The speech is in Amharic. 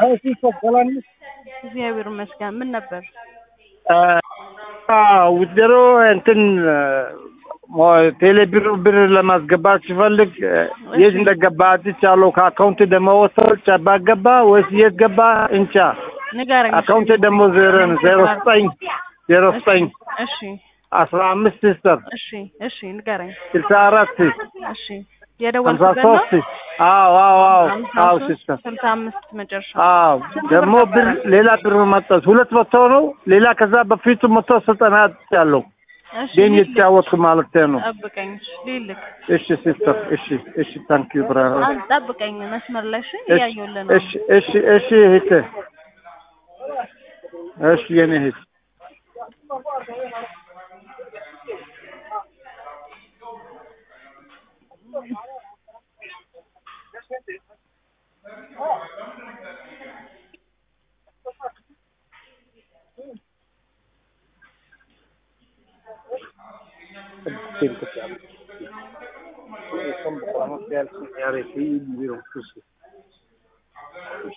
ሲስተር ሰላም ነሽ? እግዚአብሔር ይመስገን። ምን ነበር? ውድሮ እንትን ቴሌ ብር ብር ለማስገባት ሲፈልግ የት እንደገባ አጥቻለሁ። ከአካውንት ደግሞ ወሰች ባገባ ወይስ የት ገባ እንቻ። ንገረኝ። አካውንት ደግሞ ዜሮ ነው ዜሮ ዘጠኝ ዜሮ ዘጠኝ እሺ አስራ አምስት ሲስተር እሺ እሺ ንገረኝ። ስልሳ አራት እሺ ሀምሳ የደወልኩበት ነው። ሶስት አዎ አዎ አዎ ሀምሳ አዎ ሶስት ሲስተር ስልሳ አምስት መጨረሻ። አዎ ደግሞ ብር ሌላ ብር መጣች ሁለት መቶ ነው። ሌላ ከዛ በፊቱ መቶ ዘጠና ያለው እሺ ጌም ልልክ። የተጫወትኩ ማለት ነው። ጠብቀኝ። እሺ ልልክ። እሺ ሲስተር እሺ እሺ ታንክ ዩ ብራዘር አንተ ጠብቀኝ መስመር ላይ እሺ እሺ እያየሁልህ ነው። እሺ እሺ እሺ እህቴ እሺ የኔ እህት